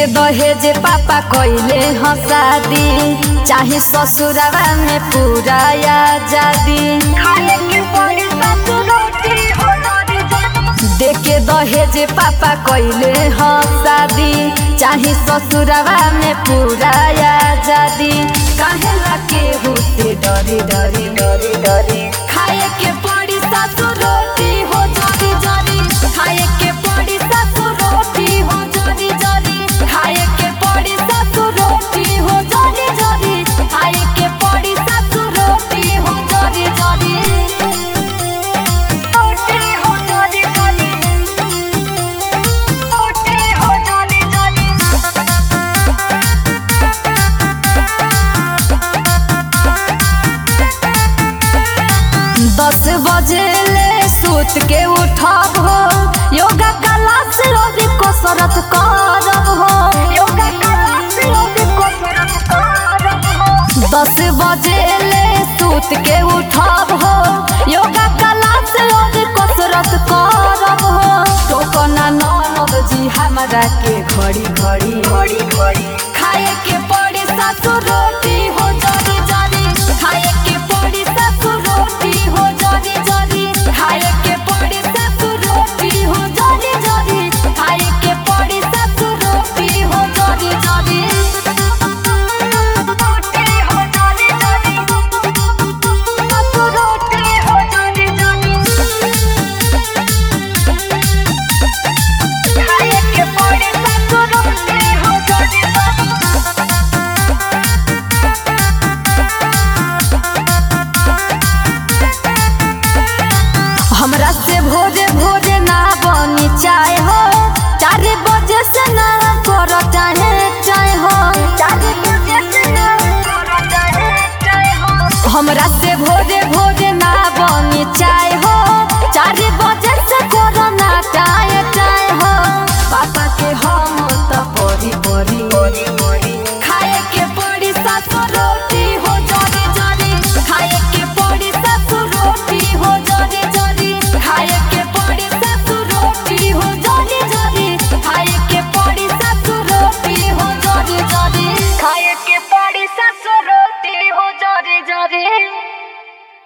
दहेज पापा कइले ह शादी चाहे ससुरवा में पूरा आजादी खाए के पड़ी सासु रोटी हो नरी जानी देके दहेज पापा कइले ह शादी चाहे ससुरवा में पूरा आजादी काहे ला के होते डरी डरी डरी डरी खाए के पड़ी सासु रोटी हो जरी जरी खाए के पड़ी सासु रोटी हो जरी जरी खाए के पड़ी सासु रोटी हो जरी जरी खाए के पड़ी सासु रोटी हो जरी जरी रोटी हो नरी जानी रोटी हो नरी जानी दस बजे ले सूत के उठब हो योगा क्लास रोज कसरत करब हो योगा क्लास रोज कसरत करब हो दस बजे ले सूत के उठब हो योगा क्लास रोज कसरत करब हो टोकना ननद जी हमरा के घड़ी घड़ी बड़ी बड़ी खाए के पड़ी सासु रोटी हो जरी जरी खाए के पड़ी सासु रोटी हो जरी जरी खाए के पड़ी सासु रोटी हो जरी जरी खाए के पड़ी सासु रोटी हो जरी जरी रोटी हो नरी जानी सासु रोटी हो नरी जानी खाए के पड़ी सासु रोटी हो नरी जानी हमरा से भोरे भोरे ना बनी चाय हो चार बजे से ना कर चाहे चाय हो चार बजे से ना करो चाहे चाहे हो हमरा से भोरे भोरे ना बनी चाय हो चार बजे से करो ना चाय चाय हो पापा के हम त परी परी बड़ी बड़ी खाए के पड़ी सासु रोटी हो जरी जरी खाए के पड़ी सासु रोटी हो जरी जरी खाए के पड़ी सासु रोटी हो जरी जरी खाए के पड़ी सासु रोटी हो जरी जरी खाए के पड़ी सासु रोटी हो जरी जरी